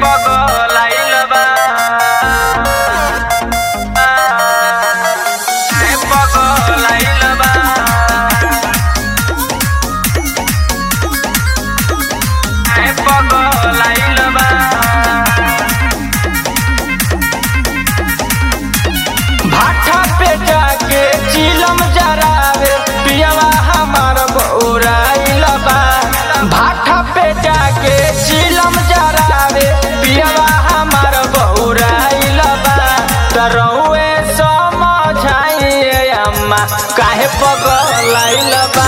पगलाइल बा काहे पगलाइल बा काहे पगलाइल बा भाठा पे जाके चिलम जरावे पियवा हमार बौराइल बा भाठा पे जाके चिलम जरावे पियवा हमार बौराइल बा तरौए समझाइए अम्मा काहे पगलाइल बा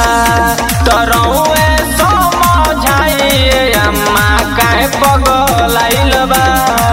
तरौए समझाइए अम्मा काहे पगलाइल बा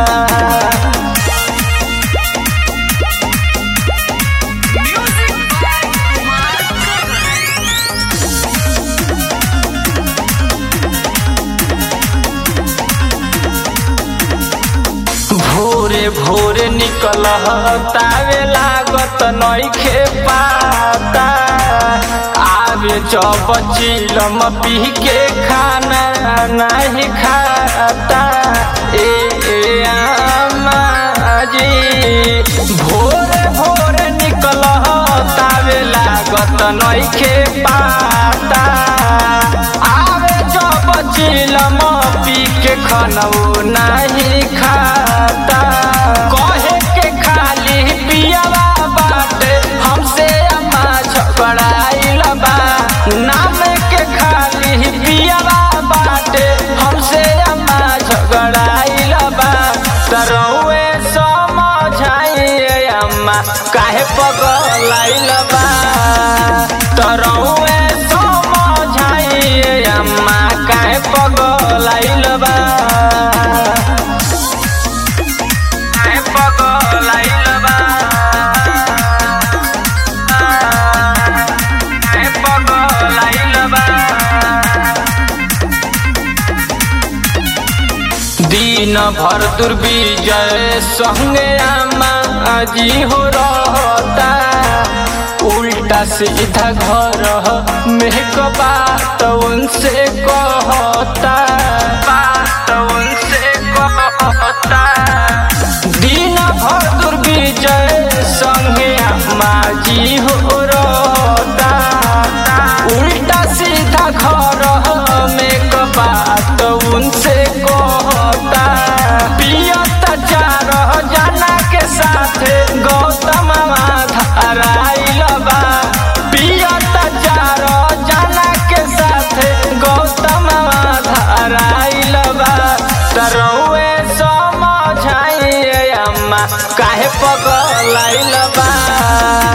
भोरे भोरे निकल तावे लागत नइखे पाता आवे जब चिलम पी के खाना नहीं खाता ए ए आमा जी भोरे भोरे निकल तावे लागत नइखे पाता आवे जब चिलम पी के खनऊ नहीं खाता कहे के खाली पियावा बाटे हमसे अम्मा झगड़ाइल बा नाम के खाली पियावा बाटे हमसे अम्मा झगड़ाइल बा तरौए समझाइए अम्मा काहे पगलाइल बा तरौए समझाइए अम्मा काहे पगलाइल बा काहे पगलाइल बा काहे पगलाइल बा दिन भर दुर्विजय संगे आमा जी हो रहता उल्टा सीधा घर में क बात उनसे कहता बात उनसे कहता दिन भर दुर्विजय संगे आमा जी हो रहता उल्टा सीधा घर में क बात उनसे कहता पियत चार जना के साथ गौतम धाराइल बा पियत चार जना के साथ गौतम धाराइल बा तरौए समझाइए अम्मा काहे पगलाइल बा